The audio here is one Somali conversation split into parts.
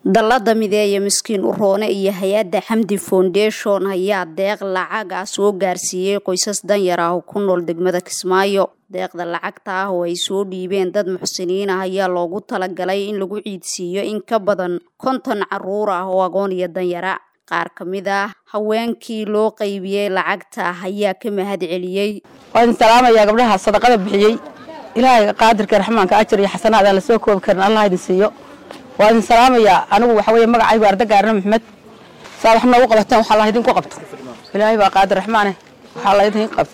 dallada mideeya miskiin uroone iyo hay-adda xamdi foundation ayaa deeq lacag ah soo gaarsiiyey qoysas danyar ah oo ku nool degmada kismaayo deeqda lacagta ah oo ay soo dhiibeen dad muxsiniin ah ayaa loogu talagalay in lagu ciidsiiyo in ka badan konton caruur ah oo agoon iyo danyara qaar ka mid ah haweenkii loo qaybiyey lacagta ayaa ka mahad celiyey waa idin salaamayaa gabdhaha sadaqada bixiyey ilaahay qaadirka raxmaanka ajar iyo xasanaad aan la soo koobi karin allah idin siiyo waa idin salaamayaa anigu waxa weeye magacaygu arda gaarna maxmed saa wax noogu qabateen waxaa la idinku qabto ilaahay baa qaadir raxmaane waxaa la idin qabto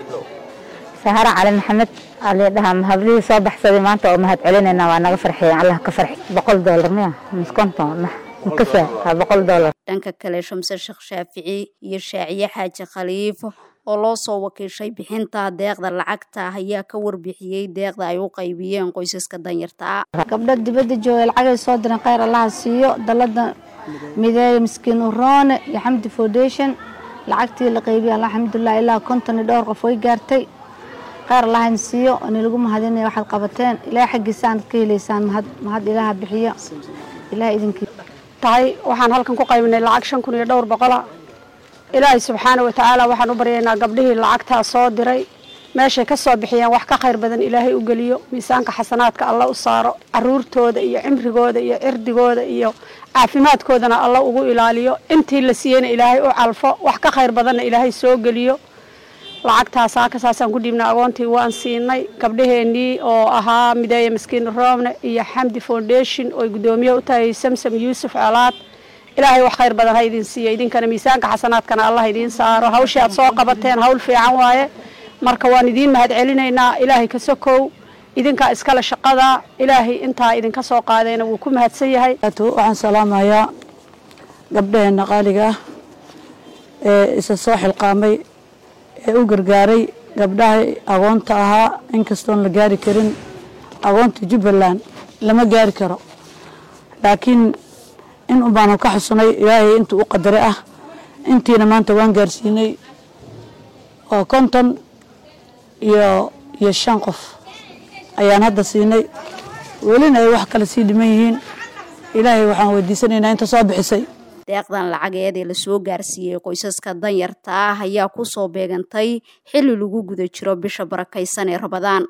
sahara cali maxamed alidhaha hablihii soo baxsaday maanta oo mahad celinayna waa naga farxiyeen allah ka farxi boqol doolar miya mis konton makasa waa boqol doolar dhanka kale shamse sheekh shaafici iyo shaaciye xaaji khaliif oo loo soo wakiishay bixinta deeqda lacagta ayaa ka warbixiyey deeqda ay u qaybiyeen qoysaska danyarta ah gabdho dibadda jooga lacagay soo diran kheyr allaha siiyo dalada mideeya miskiin uroone iyo xamdi foundation lacagtii la qaybiyay alxamdulilah ilaa konton iyo dhowr qof way gaartay kheyr allahan siiyo ni lagu mahadinaya waxaad qabateen ilaah xaggiisaan ka helaysaan mahad mahad ilaaha bixiyo ilaah idinkii tahay waxaan halkan ku qaybinay lacag shan kun iyo dhowr boqola ilaahay subxaana watacaala waxaan u baryaynaa gabdhihii lacagtaa soo diray meeshay ka soo bixiyeen wax ka khayr badan ilaahay u geliyo miisaanka xasanaadka alla u saaro caruurtooda iyo cimrigooda iyo cirdigooda iyo caafimaadkoodana alla ugu ilaaliyo intii la siiyeyna ilaahay u calfo wax ka khayr badanna ilaahay soo geliyo lacagtaas saakasaasaan ku dhiibnay agoontii waan siinay gabdhaheenii oo ahaa mideeya maskiin roomne iyo xamdi foundation ooy guddoomiye u tahay samsam yuusuf colaad ilaahay wax khayr badan ha idin siiyo idinkana miisaanka xasanaadkana allah idiin saaro hawshii aad soo qabateen hawl fiican waaye marka waan idiin mahad celinaynaa ilaahay ka sokow idinkaa iskale shaqada ilaahay intaa idinka soo qaadayna wuu ku mahadsan yahay waxaan salaamayaa gabdhaheena qaaliga ah ee isa soo xilqaamay ee u gargaaray gabdhaha agoonta ahaa inkastoon la gaari karin agoonta jubbaland lama gaari karo laakiin in unbaanu ka xusunay ilaahay intuu u qadaray ah intiina maanta waan gaarsiinay oo konton iyo iyo shan qof ayaan hadda siinay welina ay wax kale sii dhiman yihiin ilaahay waxaan weydiisanaynaa inta soo bixisay deeqdan lacageed ee lasoo gaarsiiyey qoysaska danyarta ah ayaa ku soo beegantay xilli lagu guda jiro bisha barakaysan ee rabadaan